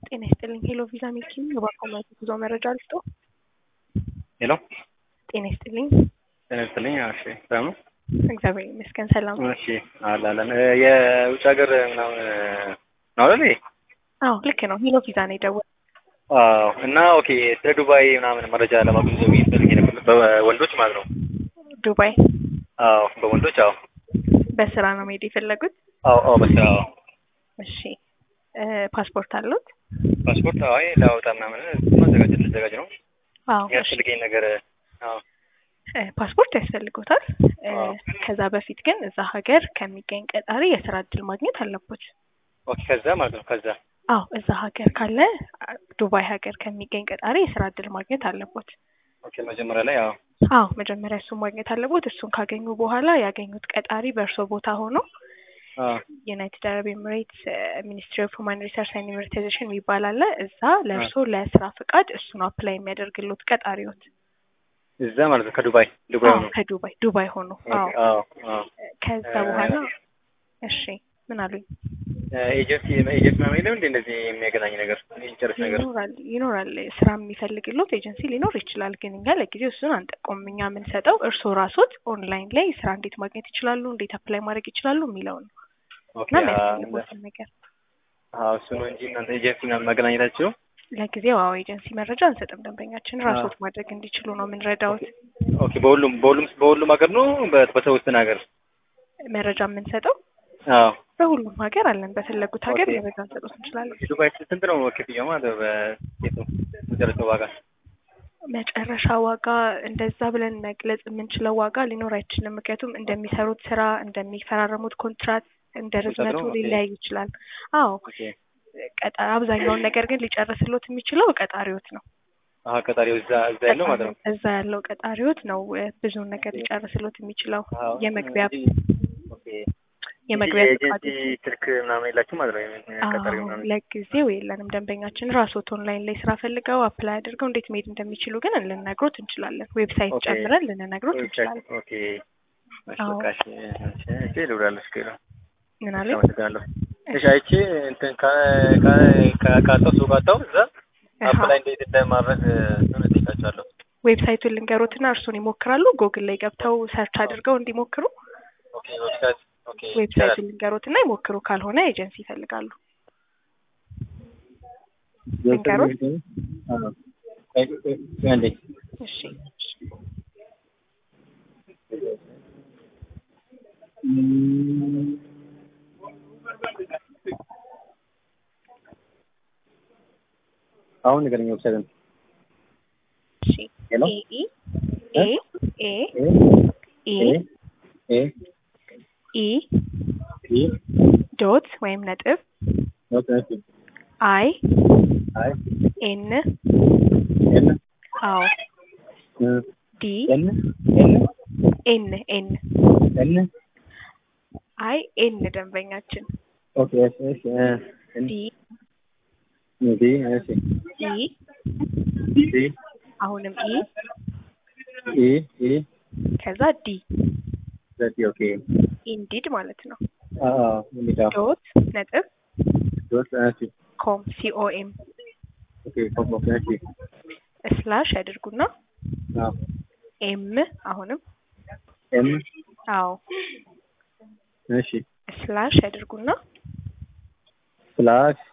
ጤና ይስጥልኝ ሄሎ ቪዛ ሚልኪ የባኮማት ጉዞ መረጃ ልስጦ። ሄሎ ጤና ይስጥልኝ። ጤና ይስጥልኝ። እሺ ሰላም ነው? እግዚአብሔር ይመስገን ሰላም። እሺ አላለን የውጭ ሀገር ምናምን ነው አይደል? ይሄ? አዎ ልክ ነው። ሄሎ ቪዛ ነው የደወል አዎ። እና ኦኬ ስለ ዱባይ ምናምን መረጃ ለማግኘት ነው የሚፈልግ ነበር፣ በወንዶች ማለት ነው። ዱባይ አዎ በወንዶች አዎ። በስራ ነው መሄድ የፈለጉት? አዎ አዎ በስራ አዎ። እሺ እ ፓስፖርት አሉት? ፓስፖርት አይ ላወጣ ምናምን ማዘጋጀት ልዘጋጅ ነው አዎ እሺ። የሚያስፈልገኝ ነገር አዎ እ ፓስፖርት ያስፈልጎታል። እ አዎ። ከዛ በፊት ግን እዛ ሀገር ከሚገኝ ቀጣሪ የስራ እድል ማግኘት አለቦት። ኦኬ ከዛ ማለት ነው ከዛ አዎ እዛ ሀገር ካለ አ- ዱባይ ሀገር ከሚገኝ ቀጣሪ የስራ እድል ማግኘት አለቦት። ኦኬ መጀመሪያ ላይ አዎ አዎ መጀመሪያ እሱን ማግኘት አለቦት። እሱን ካገኙ በኋላ ያገኙት ቀጣሪ በእርሶ ቦታ ሆኖ አዎ ዩናይትድ አረብ ኤምሬትስ ሚኒስትሪ ኦፍ ሁማን ሪሰርች ኤንድ ኢንቨስቲጌሽን የሚባል አለ። እዛ ለእርሶ ለስራ ፍቃድ እሱን አፕላይ የሚያደርግሎት ቀጣሪዎት። እዛ ማለት ነው ከዱባይ ዱባይ አዎ ነው። ከዱባይ ዱባይ ሆኖ አዎ። ኦኬ አዎ አዎ ከዛ እ- በኋላ እሺ ምን አሉኝ? ኤጀንሲ ኤጀንሲ ምናምን የለም እንደ እንደዚህ የሚያገናኝ ነገር የሚጨርስ ነገር ይኖራል ይኖራል ስራ የሚፈልግሎት ኤጀንሲ ሊኖር ይችላል። ግን እኛ ለጊዜው እሱን አንጠቆም። እኛ የምንሰጠው እርስዎ ራሶት ኦንላይን ላይ ስራ እንዴት ማግኘት ይችላሉ፣ እንዴት አፕላይ ማድረግ ይችላሉ የሚለው ነው ኦኬ እና አዎ የሚያስፈልጉትን ነገር አዎ እሱ ነው እንጂ እናንተ ኤጀንሲ ምናምን ማገናኘታችሁ ለጊዜው አዎ ኤጀንሲ መረጃ አንሰጥም። ደንበኛችን ራሶት ማድረግ እንዲችሉ ነው የምንረዳውት። ኦኬ በሁሉም በሁሉም በሁሉም ሀገር ነው በ- በተወሰነ ሀገር መረጃ የምንሰጠው አዎ በሁሉም ሀገር አለን። በፈለጉት ሀገር ኦኬ። መረጃ እንሰጡት እንችላለን። ዱባይ ስንት ነው ክፍያው ማለት ነው በሴት ነው መጨረሻው ዋጋ መጨረሻ ዋጋ እንደዛ ብለን መግለጽ የምንችለው ዋጋ ሊኖር አይችልም። ምክንያቱም እንደሚሰሩት ስራ እንደሚፈራረሙት ኮንትራት እንደ ርዝመቱ ነው? ኦኬ። ሊለያይ ይችላል። አዎ ኦኬ ቀጣ አብዛኛውን ነገር ግን ሊጨርስሎት የሚችለው ቀጣሪዎት ነው። አሀ ቀጣሪው እዛ እዛ ያለው ማለት ነው እዛ ያለው ቀጣሪዎት ነው እ፣ ብዙውን ነገር ሊጨርስሎት የሚችለው አዎ የመግቢያ እንጂ ኦኬ የመግቢያ እንጂ ፈቃድ የኤጀንሲ ስልክ ምናምን የላችሁ ማለት ነው የምን- ቀጣሪው አዎ ምናምን ለጊዜው የለንም። ደንበኛችን ራስዎት ኦንላይን ላይ ስራ ፈልገው አፕላይ አድርገው እንዴት መሄድ እንደሚችሉ ግን ልንነግሮት እንችላለን። ዌብሳይት ኦኬ። ጨምረን ልንነግሮት እንችላለን። ኦኬ እሺ አዎ። በቃ እሺ እሺ እሺ ልውላለሁ እሺ ምን እሺ አለኝ? አመሰግናለሁ እሺ አይቼ እንትን ከ- ከ- ከ- ካጣሁ ሱቅ አጣሁ እዛ አሃ። አፕላይ እንዴት እንደማድረግ ምን እጠይቃቸዋለሁ ዌብሳይቱን ልንገሮትና እርሱን ይሞክራሉ። ጎግል ላይ ገብተው ሰርች አድርገው እንዲሞክሩ ኦኬ ዌብሳይት ኦኬ ይቻላል ዌብሳይቱን ልንገሮትና ይሞክሩ። ካልሆነ ኤጀንሲ ይፈልጋሉ። ልንገሮት? አዎ ቆይ ቆይ ቆይ አንዴ እሺ አሁን ንገረኝ ዌብሳይቱን እሺ ሄሎ ኤ ኤ ኤ ኤ ኢ ኤ ኢ ኢ ዶት ወይም ነጥብ ኦኬ ኦኬ አይ አይ ኤን ኤን አዎ እ ዲ ኤን ኤን ኤን ኤን ኤን አይ ኤን ደንበኛችን ኦኬ እሺ እሺ እ ኤን ዲ ዲ እሺ ኢ ዲ አሁንም ኢ ኢ ኢ ከዛ ዲ ዘቲ ኦኬ ኢንዲድ ማለት ነው። አ አ እንዴት ዶት ነጥብ ዶት እሺ ኮም ሲኦኤም ኦኬ ኦኬ ኦኬ እሺ ስላሽ ያድርጉና አ ኤም አሁንም ኤም አዎ እሺ ስላሽ ያድርጉና ስላሽ